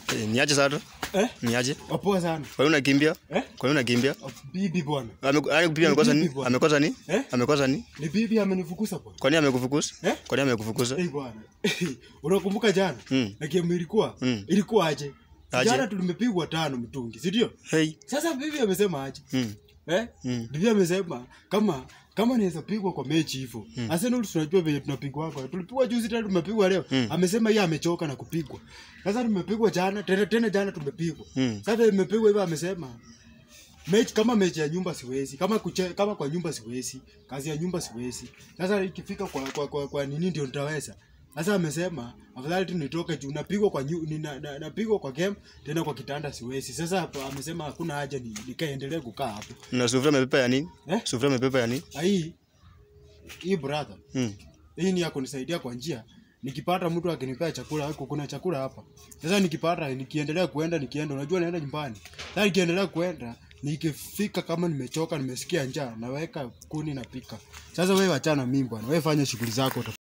Eh, Niaje sasa? Eh? Niaje? Wapoa sana. Kwa nini unakimbia? Eh? Kwa nini unakimbia? Bibi bwana. Ame- Yaani bibi amekosa Bibi nini? bwana. Amekosa nini? Eh? Amekosa nini? Ni bibi amenifukuza bwana. Kwa nini amekufukuza? Eh? Kwa nini amekufukuza? Eh bwana. Unakumbuka jana? Mm. Na game ilikuwa? Mm. Ilikuwa aje? Aje? Jana tulimepigwa tano mtungi, si ndio? Hey. Sasa bibi amesema aje? Mm. Eh? Mm. Bibi amesema kama kama naweza pigwa kwa mechi hivyo. Mm. Arsenal tunajua venye tunapigwa kwa. Tulipigwa juzi tena tumepigwa leo. Mm. Amesema yeye amechoka na kupigwa. Sasa tumepigwa jana, tena tena jana tumepigwa. Mm. Sasa imepigwa hivyo amesema mechi kama mechi ya nyumba siwezi, kama kuche, kama kwa nyumba siwezi, kazi ya nyumba siwezi. Sasa ikifika kwa kwa, kwa, kwa nini ndio nitaweza. Sasa amesema afadhali tu nitoke juu napigwa kwa nyu, nina, na, napigwa kwa game tena kwa kitanda siwezi. Sasa hapo amesema hakuna haja ni, nikaendelee kukaa hapo. Na sufuria amepepa ya nini? Eh? Sufuria amepepa ya nini? Na Hii hii brother, Mm. hii ni ya kunisaidia kwa njia nikipata mtu akinipea chakula huko kuna chakula hapa sasa nikipata nikiendelea kuenda nikienda unajua naenda nyumbani sasa nikiendelea kuenda nikifika kama nimechoka nimesikia njaa naweka kuni napika sasa wewe wachana mimi bwana wewe fanya shughuli zako